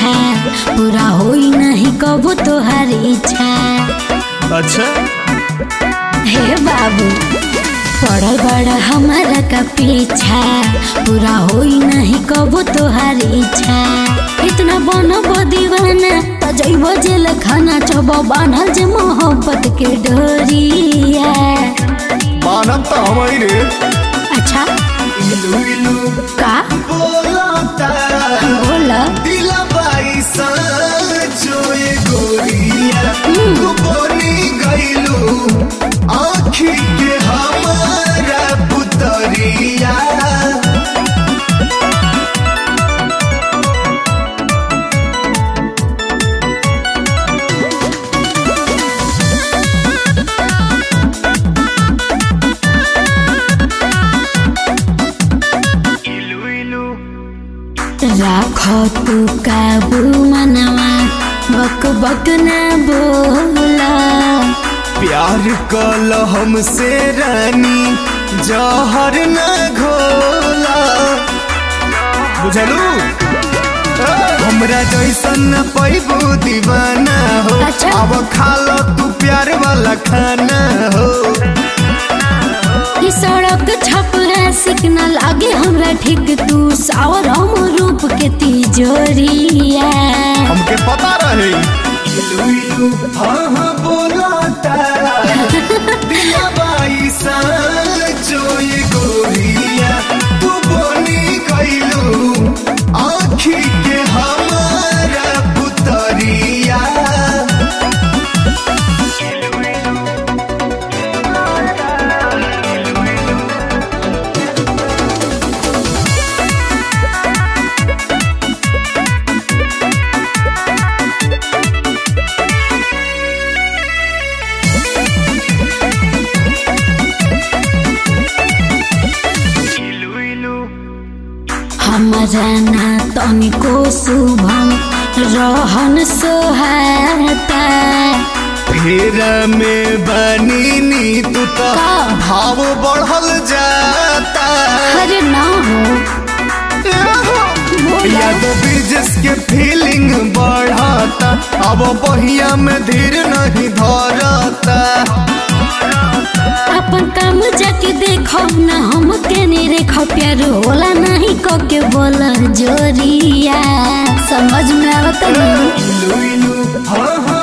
पीछा पूरा होई नहीं कबू तोहार इच्छा अच्छा हे बाबू पड़ल बड़ा हमारा का पीछा पूरा होई नहीं कबू तोहार इच्छा इतना बनो दीवाना त जइबो जेल खाना चबो बान्हल जे मोहब्बत के डोरिया मानब तो हमारी रे अच्छा इलू इलू का बोलता बोला दिला बाईसा जो ये गोरिया तू बोली गईलू आँखी के हमारा पुतरिया राखो तू काबू मनवा बक बक ना बोला प्यार कल हमसे रानी जहर न घोला बुझलू हमरा जैसन न पैबू दीवाना हो अच्छा। अब खा लो तू प्यार वाला खाना हो ई सड़क छपरा सिग्नल आगे हमरा ठीक तू सावर हम रूप के तिजोरिया हमके पता रहे इलू इलू हाँ हाँ बोलता दिया बाई सा जो ये गोरिया तू बोली गईलू आँखी के हमारा पुतरिया हमरा ना तनिको शुभम रहन सोहाता फेरा में बनी नी तू तो का? भाव बढ़ल जाता अरे ना हो बोला। याद ब्रिजेस के फीलिंग बढ़ता अब बहिया में धीर नहीं धरता अपन काम जाके देखो ना हम के नहीं रेखो प्यार होला नहीं को के बोला जोरिया समझ में आवत नहीं इलू इलू हाँ हाँ